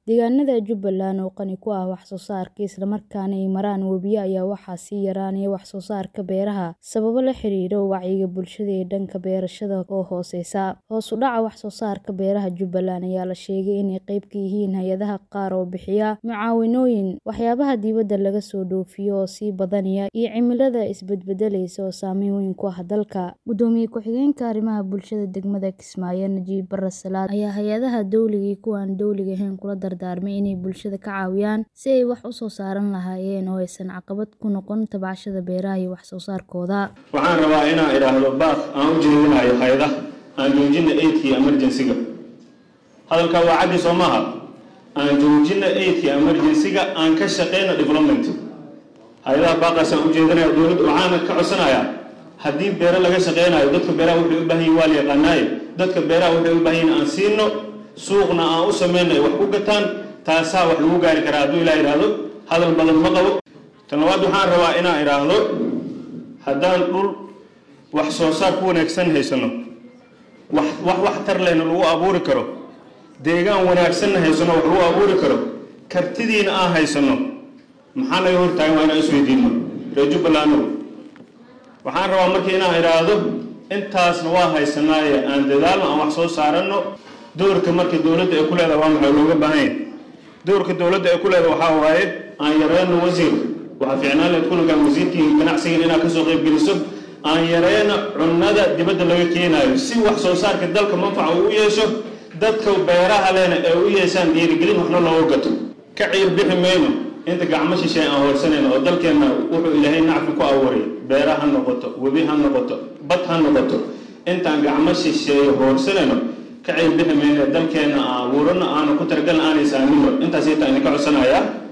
Deegaanada Jubbaland oo qani ku ah wax soo saarka isla markaana ay maraan webiyo ayaa waxaa sii yaraanaya wax soo saarka beeraha sababo la xiriira wacyiga bulshada ee dhanka beerashada oo hooseysa. Hoos u dhaca wax soo saarka beeraha Jubbaland ayaa la sheegay inay qayb ka yihiin hay'adaha qaar oo bixiya mucaawinooyin, waxyaabaha dibadda laga soo dhoofiyo oo sii badanaya, iyo cimilada isbedbedelaysa oo saameyn weyn ku ah dalka. Gudoomiye ku-xigeenka arrimaha bulshada degmada Kismaayo, Najiib Barre Salaad, ayaa hay'adaha dowliga iyo kuwa aan dowliga ahayn kula dardaarmay inay bulshada ka caawiyaan sidii ay wax u soo saran lahaayeen oo aysan caqabad ku noqon tacbashada beeraha iyo wax soo saarkooda. Waxaan rabaa inaan idhaahdo baaq aan u jeedinayo hay'adaha aan joojina aidkii emergency-ga. Hadalka waa caddi soo maaha. Aan joojina aidkii emergency-ga aan ka shaqeyno development. Hay'adaha baaqaas aan u jeedinayo dowladda waxaan ka codsanayaa haddii beero laga shaqeynayo dadka beeraha waxay u baahan yihiin waa la yaqaanaaye dadka beeraha waxay u baahan yihiin aan siino suuqna aan u sameyno ay wax ku gataan taasaa wax lagu gaari karaa hadduu ilaa idhaahdo hadal badan ma qabo tan labaad waxaan rabaa inaan idhaahdo haddaan dhul wax soo saar ku wanaagsan haysano wax wax wax tar lehna lagu abuuri karo deegaan wanaagsanna haysano wax lagu abuuri karo kartidiina aan haysano maxaa naga hortaagan waa inaan isweydiino reer jubbalando waxaan rabaa markii inaan idhaahdo intaasna waa haysanaaye aan dadaalno aan wax soo saaranno doorka marka dowladda ay ku leedahay waa maxay looga baahan yahay doorka dowladda ay ku leedahay waxaa waaye aan yareyno wasiir waxaa fiicnaan lahayd kulankan wasiirkii ganacsigan inaad kasoo qayb geliso aan yareyno cunnada dibadda laga keenaayo si wax soo saarka dalka manfaca uu u yeesho dadka beeraha lehna ay u yeeshaan dhiirigelin waxna looga gato ka ciir bixi mayno inta gacmo shisheey aan hoorsanayno oo dalkeenna wuxuu ilaahay nacfi ku abuuray beera ha noqoto webi ha noqoto bad ha noqoto intaan gacmo shisheeye hoorsanayno ka ciir bixi mayno dalkeenna aan abuurano aanu ku talagalna aanay saamino intaas intaan idinka codsanayaa